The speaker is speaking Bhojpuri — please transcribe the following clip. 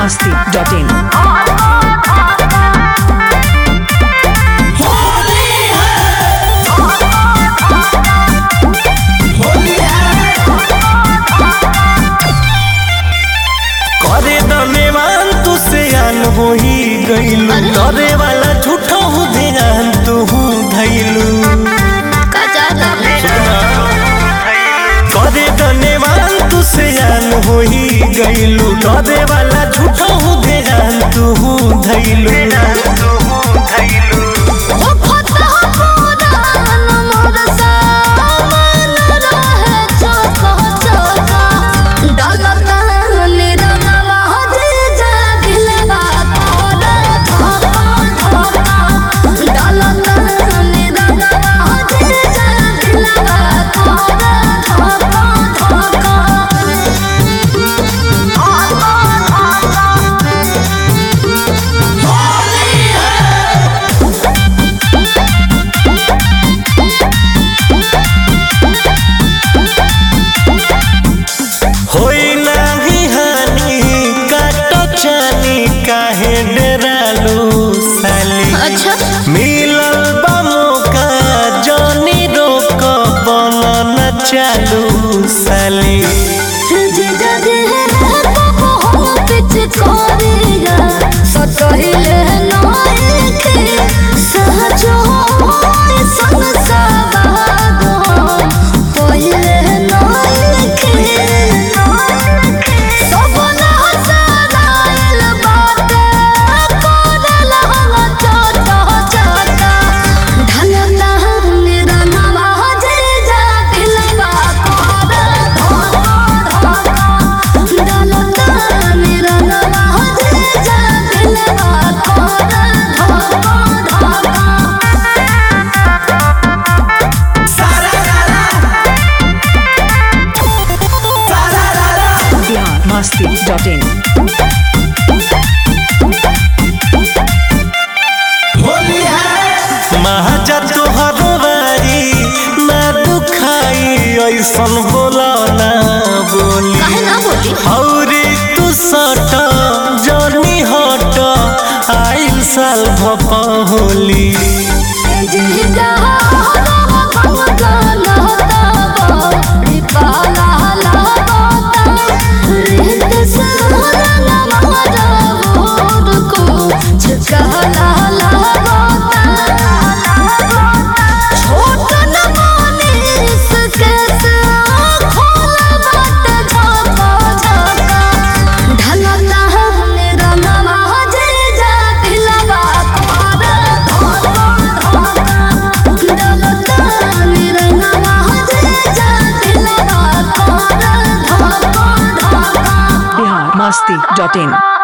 masti.in. करे दमेवान तू से आन हो ही गईलू करे वाला झूठो हो ध्यान तू धैलू करे दमेवान तू से आन हो ही गईलू करे वाला झूठो हो ध्यान तू धैलू होई नाही हानि काटो चानी काहे डरालू साली अच्छा मिलल बा मौका जानी रोक बनन चालू साली Bihar masti.in. महाजा तोहर बारी ना दुखाई ऐसन बोला ना बोली हौरी तू सट जनी हट आइल साल भपा होली Bihar masti.in.